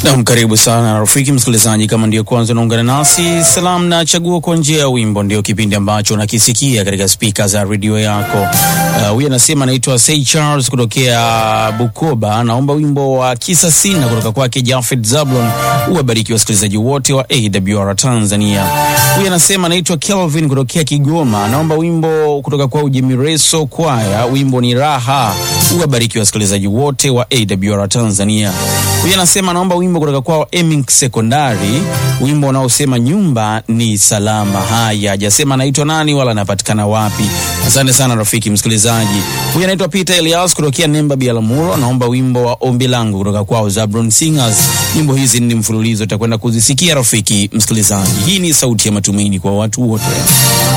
Nam, karibu sana rafiki msikilizaji, kama ndio kwanza unaungana nasi, salamu na chaguo kwa njia ya wimbo ndio kipindi ambacho unakisikia katika spika za redio yako. Huyu uh, anasema anaitwa Say Charles kutokea Bukoba, naomba wimbo wa kisa sina kutoka kwake Jafet Zablon. Uwabariki wasikilizaji wote wa AWR Tanzania. Huyu anasema anaitwa Kelvin kutokea Kigoma, naomba wimbo kutoka kwa Ujimireso Kwaya, wimbo ni raha. Uwabariki wasikilizaji wote wa AWR Tanzania. Huyu anasema anaomba wimbo kutoka kwao Emink Sekondari, wimbo unaosema nyumba ni salama. Haya, hajasema anaitwa nani wala anapatikana wapi. Asante sana rafiki msikilizaji. Huyu anaitwa Peter Elias kutokea Nemba Bialamuro, anaomba wimbo wa ombi langu kutoka kwao Zabron Singers. Nyimbo hizi ni mfululizo, utakwenda kuzisikia rafiki msikilizaji. Hii ni sauti ya matumaini kwa watu wote.